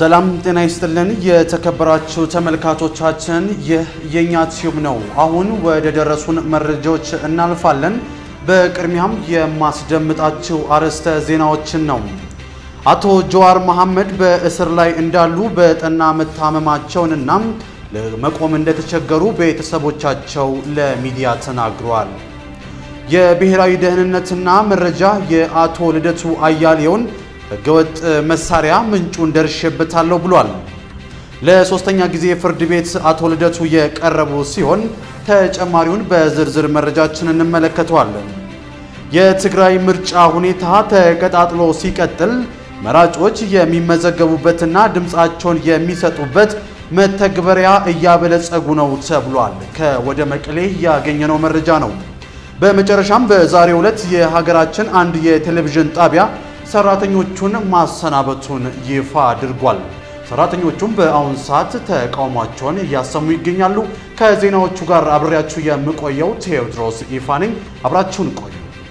ሰላም ጤና ይስጥልን የተከበራችሁ ተመልካቾቻችን፣ ይህ የኛ ቲዩብ ነው። አሁን ወደ ደረሱን መረጃዎች እናልፋለን። በቅድሚያም የማስደምጣችሁ አርዕስተ ዜናዎችን ነው። አቶ ጀዋር መሐመድ በእስር ላይ እንዳሉ በጠና መታመማቸውንና ለመቆም እንደተቸገሩ ቤተሰቦቻቸው ለሚዲያ ተናግረዋል። የብሔራዊ ደህንነትና መረጃ የአቶ ልደቱ አያሌውን ህገወጥ መሳሪያ ምንጩን ደርሼበታለሁ ብሏል። ለሶስተኛ ጊዜ ፍርድ ቤት አቶ ልደቱ የቀረቡ ሲሆን ተጨማሪውን በዝርዝር መረጃችን እንመለከተዋለን። የትግራይ ምርጫ ሁኔታ ተቀጣጥሎ ሲቀጥል መራጮች የሚመዘገቡበትና ድምፃቸውን የሚሰጡበት መተግበሪያ እያበለጸጉ ነው ተብሏል። ከወደ መቀሌ ያገኘነው መረጃ ነው። በመጨረሻም በዛሬው ዕለት የሀገራችን አንድ የቴሌቪዥን ጣቢያ ሰራተኞቹን ማሰናበቱን ይፋ አድርጓል። ሰራተኞቹም በአሁን ሰዓት ተቃውሟቸውን እያሰሙ ይገኛሉ። ከዜናዎቹ ጋር አብሬያችሁ የምቆየው ቴዎድሮስ ይፋ ነኝ። አብራችሁን ቆዩ።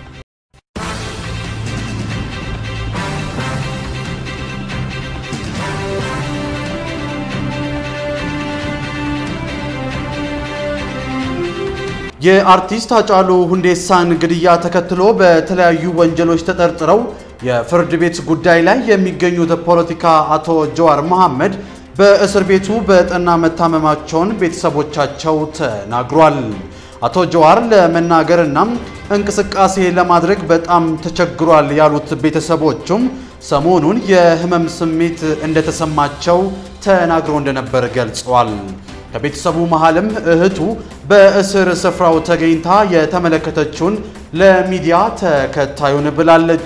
የአርቲስት ሃጫሉ ሁንዴሳን ግድያ ተከትሎ በተለያዩ ወንጀሎች ተጠርጥረው የፍርድ ቤት ጉዳይ ላይ የሚገኙት ፖለቲካ አቶ ጀዋር መሐመድ በእስር ቤቱ በጠና መታመማቸውን ቤተሰቦቻቸው ተናግሯል። አቶ ጀዋር ለመናገርና እንቅስቃሴ ለማድረግ በጣም ተቸግሯል ያሉት ቤተሰቦቹም ሰሞኑን የህመም ስሜት እንደተሰማቸው ተናግሮ እንደነበር ገልጸዋል። ከቤተሰቡ መሃልም እህቱ በእስር ስፍራው ተገኝታ የተመለከተችውን ለሚዲያ ተከታዩን ብላለች።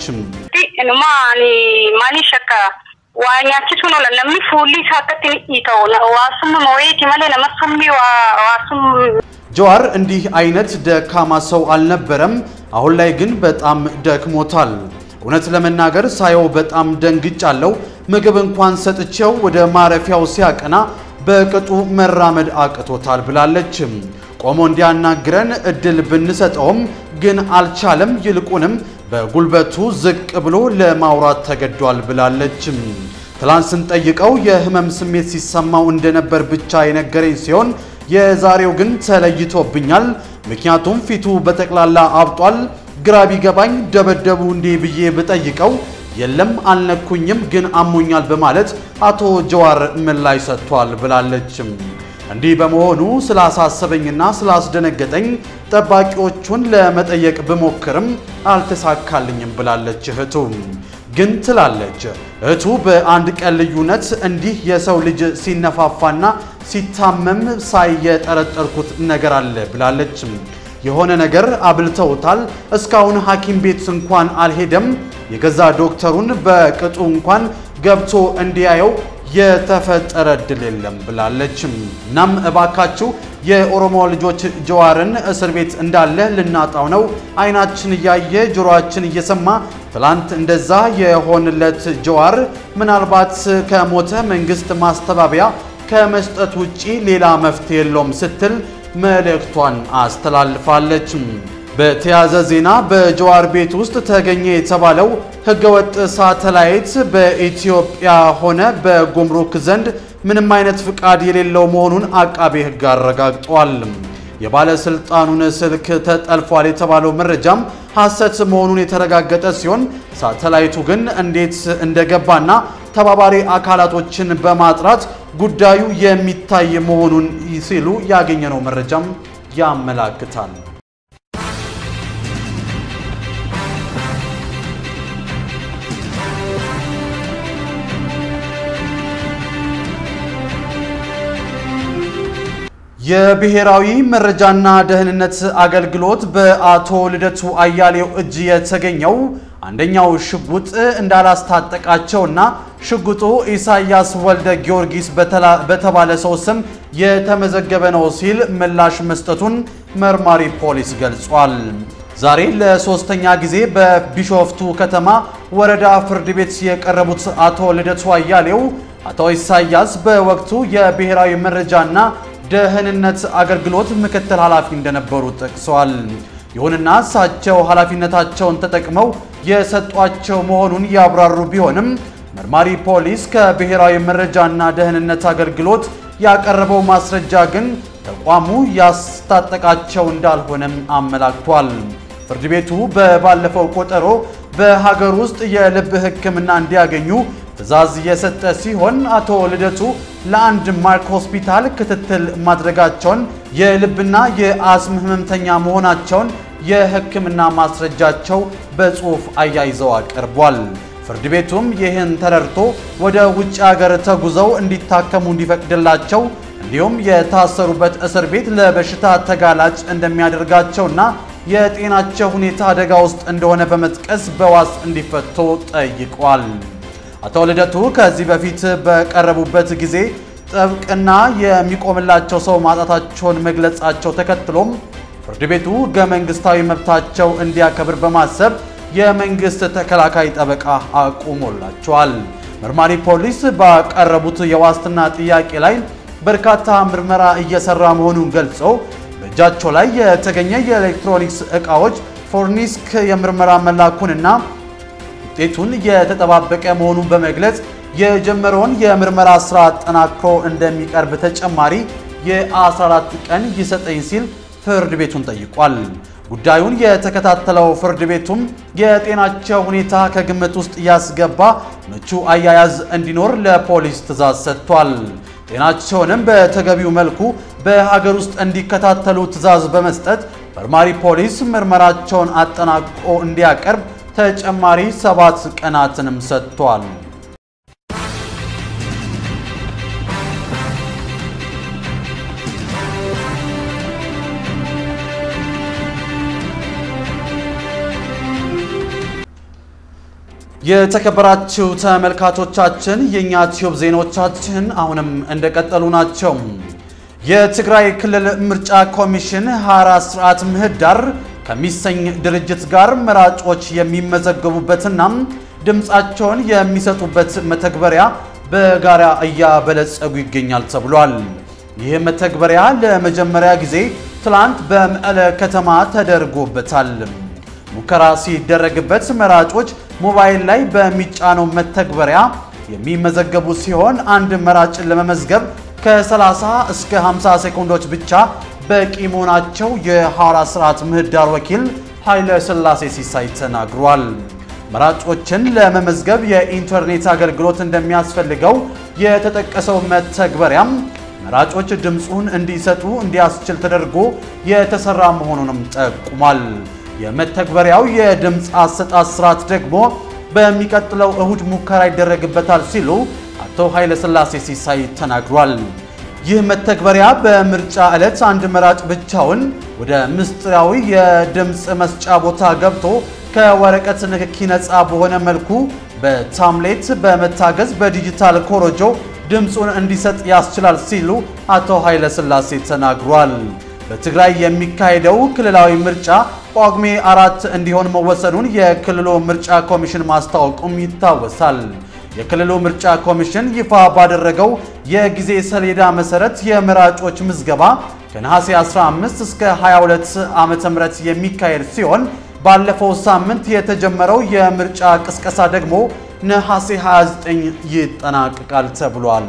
ማኒ ሸካ ዋኛችሱ ነው ለነሚ ፉሊ ሳከት ይተው ዋሱም መወየት መለ ነመሱሚ ዋሱም ጀዋር እንዲህ አይነት ደካማ ሰው አልነበረም። አሁን ላይ ግን በጣም ደክሞታል። እውነት ለመናገር ሳየው በጣም ደንግጫለሁ። ምግብ እንኳን ሰጥቼው ወደ ማረፊያው ሲያቀና በቅጡ መራመድ አቅቶታል ብላለች። ቆሞ እንዲያናግረን እድል ብንሰጠውም ግን አልቻለም። ይልቁንም በጉልበቱ ዝቅ ብሎ ለማውራት ተገዷል ብላለች። ትላንት ስንጠይቀው የህመም ስሜት ሲሰማው እንደነበር ብቻ የነገረኝ ሲሆን የዛሬው ግን ተለይቶብኛል። ምክንያቱም ፊቱ በጠቅላላ አብጧል። ግራ ቢገባኝ ደበደቡ እንዴ ብዬ ብጠይቀው የለም አልነኩኝም፣ ግን አሞኛል በማለት አቶ ጀዋር ምላሽ ሰጥቷል ብላለች። እንዲህ በመሆኑ ስላሳሰበኝና ስላስደነገጠኝ ጠባቂዎቹን ለመጠየቅ ብሞክርም አልተሳካልኝም ብላለች እህቱ። ግን ትላለች እህቱ በአንድ ቀን ልዩነት እንዲህ የሰው ልጅ ሲነፋፋና ሲታመም ሳይየጠረጠርኩት ነገር አለ ብላለች። የሆነ ነገር አብልተውታል። እስካሁን ሐኪም ቤት እንኳን አልሄደም። የገዛ ዶክተሩን በቅጡ እንኳን ገብቶ እንዲያየው የተፈጠረ እድል የለም ብላለች። እናም እባካችሁ የኦሮሞ ልጆች ጀዋርን እስር ቤት እንዳለ ልናጣው ነው። አይናችን እያየ ጆሮአችን እየሰማ ትላንት እንደዛ የሆንለት ጀዋር ምናልባት ከሞተ መንግስት ማስተባበያ ከመስጠት ውጪ ሌላ መፍትሄ የለውም ስትል መልእክቷን አስተላልፋለች። በተያዘ ዜና በጀዋር ቤት ውስጥ ተገኘ የተባለው ህገወጥ ሳተላይት በኢትዮጵያ ሆነ በጉምሩክ ዘንድ ምንም አይነት ፍቃድ የሌለው መሆኑን አቃቤ ሕግ አረጋግጧል። የባለስልጣኑን ስልክ ተጠልፏል የተባለው መረጃም ሐሰት መሆኑን የተረጋገጠ ሲሆን ሳተላይቱ ግን እንዴት እንደገባና ተባባሪ አካላቶችን በማጥራት ጉዳዩ የሚታይ መሆኑን ሲሉ ያገኘነው መረጃም ያመላክታል። የብሔራዊ መረጃና ደህንነት አገልግሎት በአቶ ልደቱ አያሌው እጅ የተገኘው አንደኛው ሽጉጥ እንዳላስታጠቃቸውና ሽጉጡ ኢሳያስ ወልደ ጊዮርጊስ በተባለ ሰው ስም የተመዘገበ ነው ሲል ምላሽ መስጠቱን መርማሪ ፖሊስ ገልጿል። ዛሬ ለሶስተኛ ጊዜ በቢሾፍቱ ከተማ ወረዳ ፍርድ ቤት የቀረቡት አቶ ልደቱ አያሌው አቶ ኢሳያስ በወቅቱ የብሔራዊ መረጃና ደህንነት አገልግሎት ምክትል ኃላፊ እንደነበሩ ጠቅሰዋል። ይሁንና እሳቸው ኃላፊነታቸውን ተጠቅመው የሰጧቸው መሆኑን ያብራሩ ቢሆንም መርማሪ ፖሊስ ከብሔራዊ መረጃና ደህንነት አገልግሎት ያቀረበው ማስረጃ ግን ተቋሙ ያስታጠቃቸው እንዳልሆነም አመላክቷል። ፍርድ ቤቱ በባለፈው ቆጠሮ በሀገር ውስጥ የልብ ሕክምና እንዲያገኙ ትዕዛዝ የሰጠ ሲሆን አቶ ልደቱ ለአንድ ማርክ ሆስፒታል ክትትል ማድረጋቸውን የልብና የአስም ህመምተኛ መሆናቸውን የሕክምና ማስረጃቸው በጽሑፍ አያይዘው አቅርቧል። ፍርድ ቤቱም ይህን ተረድቶ ወደ ውጭ ሀገር ተጉዘው እንዲታከሙ እንዲፈቅድላቸው እንዲሁም የታሰሩበት እስር ቤት ለበሽታ ተጋላጭ እንደሚያደርጋቸውና የጤናቸው ሁኔታ አደጋ ውስጥ እንደሆነ በመጥቀስ በዋስ እንዲፈቱ ጠይቋል። አቶ ልደቱ ከዚህ በፊት በቀረቡበት ጊዜ ጥብቅና የሚቆምላቸው ሰው ማጣታቸውን መግለጻቸው ተከትሎም ፍርድ ቤቱ ሕገ መንግስታዊ መብታቸው እንዲያከብር በማሰብ የመንግስት ተከላካይ ጠበቃ አቁሞላቸዋል። መርማሪ ፖሊስ ባቀረቡት የዋስትና ጥያቄ ላይ በርካታ ምርመራ እየሰራ መሆኑን ገልጾ በእጃቸው ላይ የተገኘ የኤሌክትሮኒክስ ዕቃዎች ፎርኒስክ የምርመራ መላኩንና ውጤቱን የተጠባበቀ መሆኑን በመግለጽ የጀመረውን የምርመራ ስራ አጠናክሮ እንደሚቀርብ ተጨማሪ የ14 ቀን ይሰጠኝ ሲል ፍርድ ቤቱን ጠይቋል። ጉዳዩን የተከታተለው ፍርድ ቤቱም የጤናቸው ሁኔታ ከግምት ውስጥ ያስገባ ምቹ አያያዝ እንዲኖር ለፖሊስ ትዕዛዝ ሰጥቷል። ጤናቸውንም በተገቢው መልኩ በሀገር ውስጥ እንዲከታተሉ ትዕዛዝ በመስጠት መርማሪ ፖሊስ ምርመራቸውን አጠናቅቆ እንዲያቀርብ ተጨማሪ ሰባት ቀናትንም ሰጥቷል። የተከበራችሁ ተመልካቾቻችን የእኛ ቲዩብ ዜናዎቻችን አሁንም እንደቀጠሉ ናቸው። የትግራይ ክልል ምርጫ ኮሚሽን 24 ስርዓት ምህዳር ከሚሰኝ ድርጅት ጋር መራጮች የሚመዘገቡበትና ድምፃቸውን የሚሰጡበት መተግበሪያ በጋራ እያበለጸጉ ይገኛል ተብሏል። ይህ መተግበሪያ ለመጀመሪያ ጊዜ ትላንት በመቀለ ከተማ ተደርጎበታል። ሙከራ ሲደረግበት መራጮች ሞባይል ላይ በሚጫነው መተግበሪያ የሚመዘገቡ ሲሆን አንድ መራጭን ለመመዝገብ ከ30 እስከ 50 ሴኮንዶች ብቻ በቂ መሆናቸው የሐዋራ ስርዓት ምህዳር ወኪል ኃይለ ሥላሴ ሲሳይ ተናግሯል። መራጮችን ለመመዝገብ የኢንተርኔት አገልግሎት እንደሚያስፈልገው የተጠቀሰው መተግበሪያም መራጮች ድምፁን እንዲሰጡ እንዲያስችል ተደርጎ የተሰራ መሆኑንም ጠቁሟል። የመተግበሪያው የድምፅ አሰጣጥ ስርዓት ደግሞ በሚቀጥለው እሁድ ሙከራ ይደረግበታል ሲሉ አቶ ኃይለ ሥላሴ ሲሳይ ተናግሯል። ይህ መተግበሪያ በምርጫ ዕለት አንድ መራጭ ብቻውን ወደ ምስጢራዊ የድምፅ መስጫ ቦታ ገብቶ ከወረቀት ንክኪ ነፃ በሆነ መልኩ በታምሌት በመታገዝ በዲጂታል ኮሮጆ ድምፁን እንዲሰጥ ያስችላል ሲሉ አቶ ኃይለ ሥላሴ ተናግሯል። በትግራይ የሚካሄደው ክልላዊ ምርጫ ጳጉሜ አራት እንዲሆን መወሰኑን የክልሉ ምርጫ ኮሚሽን ማስታወቁም ይታወሳል። የክልሉ ምርጫ ኮሚሽን ይፋ ባደረገው የጊዜ ሰሌዳ መሰረት የመራጮች ምዝገባ ከነሐሴ 15 እስከ 22 ዓመተ ምህረት የሚካሄድ ሲሆን ባለፈው ሳምንት የተጀመረው የምርጫ ቅስቀሳ ደግሞ ነሐሴ 29 ይጠናቀቃል ተብሏል።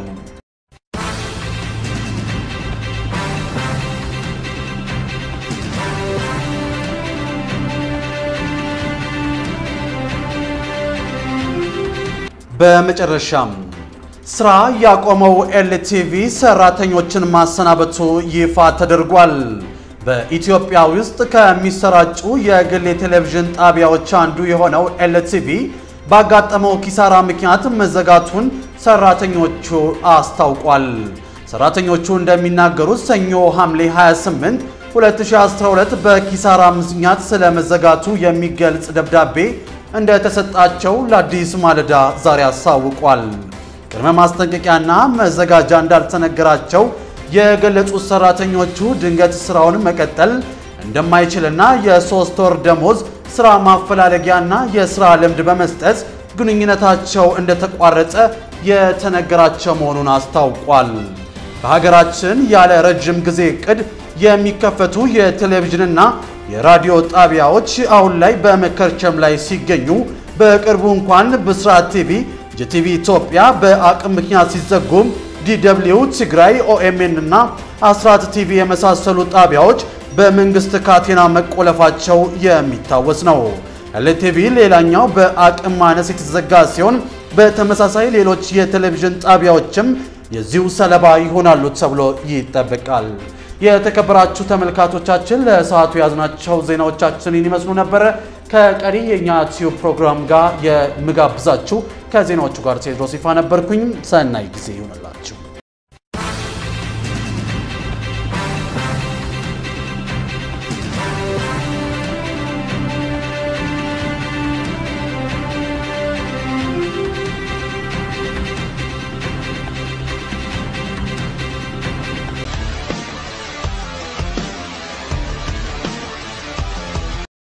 በመጨረሻም ስራ ያቆመው ኤልቲቪ ሰራተኞችን ማሰናበቱ ይፋ ተደርጓል። በኢትዮጵያ ውስጥ ከሚሰራጩ የግል የቴሌቪዥን ጣቢያዎች አንዱ የሆነው ኤልቲቪ ባጋጠመው ኪሳራ ምክንያት መዘጋቱን ሰራተኞቹ አስታውቋል። ሰራተኞቹ እንደሚናገሩት ሰኞ ሐምሌ 28 2012 በኪሳራ ምክንያት ስለመዘጋቱ የሚገልጽ ደብዳቤ እንደተሰጣቸው ለአዲስ ማለዳ ዛሬ አሳውቋል። ቅድመ ማስጠንቀቂያና መዘጋጃ እንዳልተነገራቸው የገለጹት ሰራተኞቹ ድንገት ስራውን መቀጠል እንደማይችልና የሶስት ወር ደሞዝ ስራ ማፈላለጊያና የስራ ልምድ በመስጠት ግንኙነታቸው እንደተቋረጠ የተነገራቸው መሆኑን አስታውቋል። በሀገራችን ያለ ረጅም ጊዜ እቅድ የሚከፈቱ የቴሌቪዥንና የራዲዮ ጣቢያዎች አሁን ላይ በመከርቸም ላይ ሲገኙ በቅርቡ እንኳን ብስራት ቲቪ፣ ጂቲቪ ኢትዮጵያ በአቅም ምክንያት ሲዘጉም ዲደብሊው ትግራይ፣ ኦኤምኤን እና አስራት ቲቪ የመሳሰሉ ጣቢያዎች በመንግስት ካቴና መቆለፋቸው የሚታወስ ነው። ኤልቲቪ ሌላኛው በአቅም ማነስ የተዘጋ ሲሆን በተመሳሳይ ሌሎች የቴሌቪዥን ጣቢያዎችም የዚሁ ሰለባ ይሆናሉ ተብሎ ይጠበቃል። የተከበራችሁ ተመልካቾቻችን ለሰዓቱ የያዝናቸው ዜናዎቻችን ይመስሉ ነበረ። ከቀሪ የእኛ ቲዩብ ፕሮግራም ጋር የምጋብዛችሁ ከዜናዎቹ ጋር ቴድሮስ ይፋ ነበርኩኝ። ሰናይ ጊዜ ይሆንላል።